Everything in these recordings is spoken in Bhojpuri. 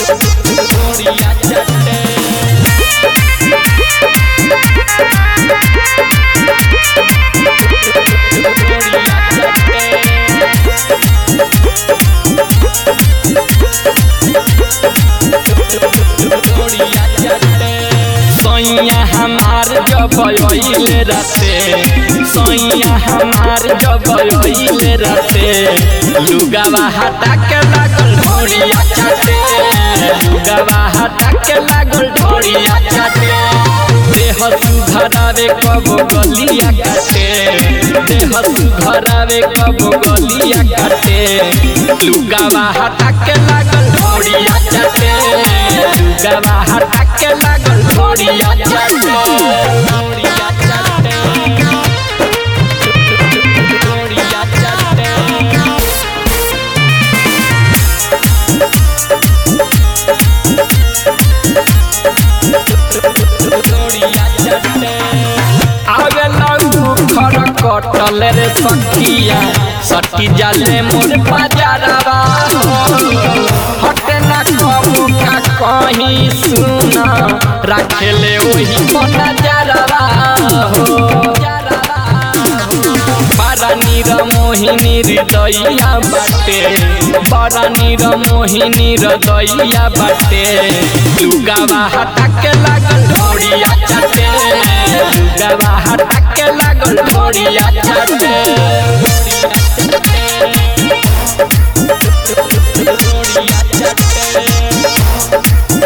ढोरिया चटे ढोरिया चटे सैया हमार जब अइले राते सैया हमार जब अइले राते लुगावा हटा के लागल ढोरिया चाटे लुगावा हटा के लागल ढोरिया चाटे देह सुधरावे कब गलिया काटे देह सुधरावे कब गलिया काटे लुगावा हटा के लागल ढोरिया चाटे लुगावा हटा के लागल ढोरिया चाटे ढोरिया चाटे ढोरिया चाटे कटल रे सखिया सटी जाले मोर बाजारवा हटे ना कबू का कहीं सुना रखेले वही नजरवा हो बड़ा नीर मोहिनी हृदया बाटे बड़ा नीर मोहिनी हृदया बाटे लुगावा हटा के लागल ढोरिया चटे लुगावा हटा के लागल ढोरिया चटे ढोरिया चटे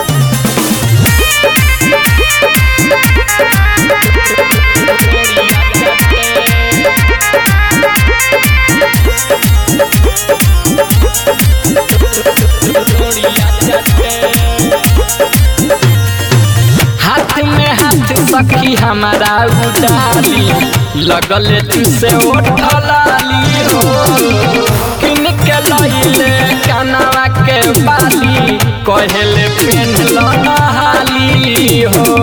हाथ में हाथ सखी हमारा उडाली लगल तुसे ओठलाली हो किन के लइले कनवा के बाली कहले पेन नहाली हो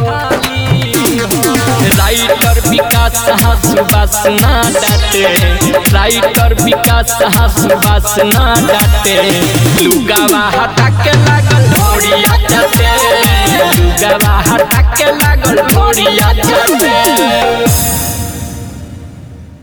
राइटर विकास हंसुबास ना डाटे राइटर विकास हंसुबास ना डाटे लुगावा हटा के लागल ढोरिया चटे लुगावा हटा के लागल ढोरिया चटे